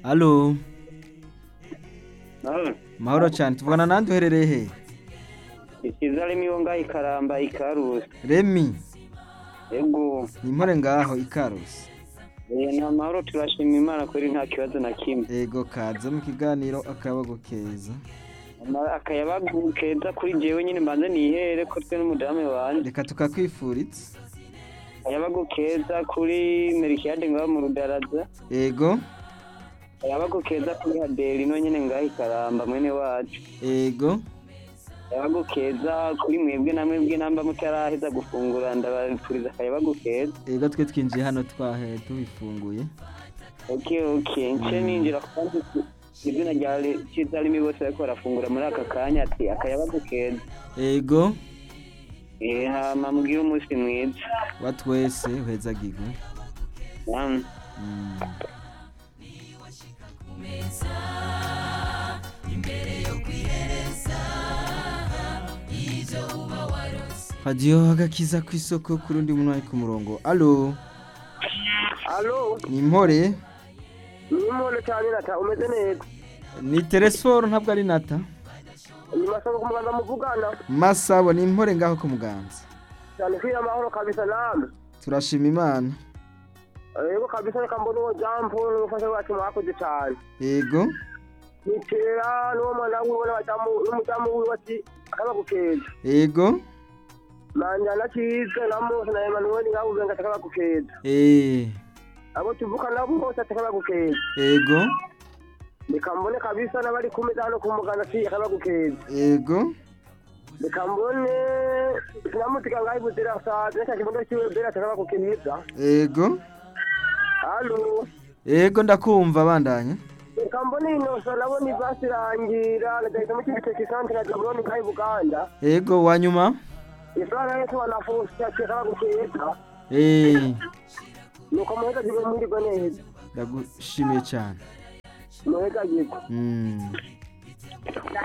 Alo, Mahoro. mahoro cyane tuvugana nande uherereye he? Ikiza arimo iyo ngaho ikaramba ikarusi. Remi, Ego. ni impore ngaho ikarusi. Eh, ni amahoro turashima Imana kuri nta kibazo na kimwe. Ego kaze mu kiganiro akabago keza. Ama- Akayabagu keza kuri jewe nyine mbanze nihere ko twe n'umudamu wanje. Reka tukakwifuritse. Akayabagu keza kuri Merikiyade ngaho mu Rudaraza. Ego, Akayabagu keza kuri Haderi no nyine ngaho ikaramba mwene wacu. ego, Akayabagu keza kuri mwebwe na mwebwe namba mutaraheza gufungura ndabafuriza akayabagu keza. ego twe twinjiye hano twahe tubifunguye. Okay, okay. Nce ninjira kandi izina rya Kiza arimo bose bariko barafungura muri aka kanya ati akayabagu keza. Ego, Eh, hama mugire umunsi mwiza. wa twese uhezagirwe. Namwe. Mm. Hadiyo agakiza ku isoko ku rundi muntu ari ku murongo. Alo, Alo, ni impore? ni umuntu cyane nata umeze neza. Ni Teresforo ntabwo ari Nata. Ni masabo ku muganda muvugana. Masabo ni impore ngaho ku muganza. Cyane kwiye amahoro kabisa namwe. Turashima Imana. Yego kabisa reka mbona uwo jambo n'umufasha wacu mwakoze cyane. Ego, Nitera n'uwo mwana wiwe n'abajamu n'umujamu wiwe ati akayabagu keza. ego, Manja na Kiza na Mose na Emmanuel ngaho ubenga akayabagu keza. eh, Abo tuvuka nabo bose ati akayabagu keza. ego, reka mbone kabisa n'abari ku meza hano ku muganda si akabagu keza ego, reka mbone sinamutika ngaho ibuzira sazi nacyo kibondo kiwe bera akabagu keza ego, halo ego ndakumva bandanya. reka mbone inosa nabona ivasi irangira ndagahita mu kibiteki santere ya jaburoni ngaho i buganda Ego wanyuma? isana yetu wanafusi ati akabagu keza Eh, nuko muheza jibe mwirirwe neza ndagushimiye cyane. muheza jibe Mm.